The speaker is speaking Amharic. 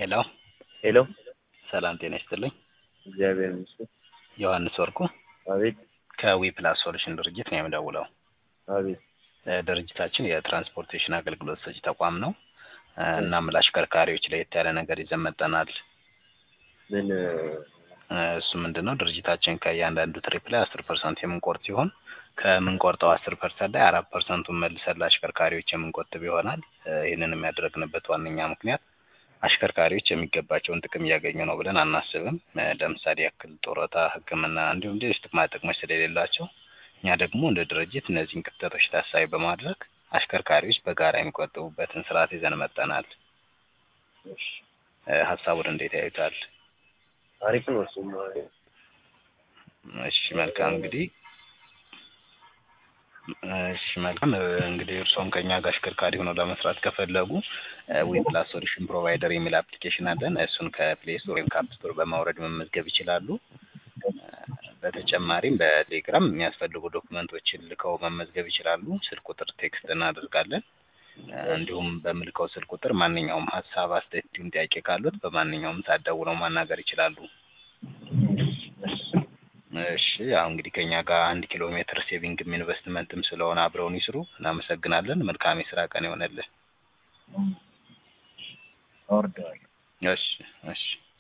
ሄሎ ሄሎ ሰላም ጤና ይስጥልኝ። እግዚአብሔር ይመስገን። ዮሐንስ ወርቁ አቤት ከዊ ፕላስ ሶሉሽን ድርጅት ነው የምደውለው። አቤት እ ድርጅታችን የትራንስፖርቴሽን አገልግሎት ሰጪ ተቋም ነው። እ እናም ለአሽከርካሪዎች ለየት ያለ ነገር ይዘን መጥተናል። ምን እ እሱ ምንድን ነው ድርጅታችን ከእያንዳንዱ ትሪፕ ላይ አስር ፐርሰንት የምንቆርጥ ሲሆን ከምንቆርጠው አስር ፐርሰንት ላይ አራት ፐርሰንቱን መልሰን ለአሽከርካሪዎች የምንቆጥብ ይሆናል። እ ይህንን የሚያደርግንበት ዋነኛ ምክንያት አሽከርካሪዎች የሚገባቸውን ጥቅም እያገኙ ነው ብለን አናስብም። እ ለምሳሌ ያክል ጡረታ፣ ሕክምና እንዲሁም ሌሎች ጥቅማ ጥቅሞች ስለሌላቸው እኛ ደግሞ እንደ ድርጅት እነዚህን ክፍተቶች ታሳቢ በማድረግ አሽከርካሪዎች በጋራ የሚቆጥቡበትን ስርዓት ይዘን መጥተናል። እሺ፣ እ ሀሳቡን እንዴት ያዩታል? አሪፍ ነው። እሱም እሺ መልካም እንግዲህ እሺ መልካም እ እንግዲህ እርስዎም ከኛ ጋር አሽከርካሪ ሆነው ለመስራት ከፈለጉ ዊ ፕላስ ሶሉሽን ፕሮቫይደር የሚል አፕሊኬሽን አለን። እሱን ከፕሌይ ስቶር ወይም ከአፕ ስቶር በማውረድ መመዝገብ ይችላሉ። እ በተጨማሪም በቴሌግራም የሚያስፈልጉ ዶክመንቶችን ልከው መመዝገብ ይችላሉ። ስልክ ቁጥር ቴክስት እናደርጋለን። እ እንዲሁም በምልከው ስልክ ቁጥር ማንኛውም ሀሳብ፣ አስተያየት እንዲሁም ጥያቄ ካሉት በማንኛውም ሰዓት ደውለው ማናገር ይችላሉ። እሺ ያው እንግዲህ ከኛ ጋር አንድ ኪሎ ሜትር ሴቪንግም ኢንቨስትመንትም ስለሆነ አብረውን ይስሩ። እናመሰግናለን። መልካም የስራ ቀን ይሆነልን። አወርደዋለሁ። እሺ እሺ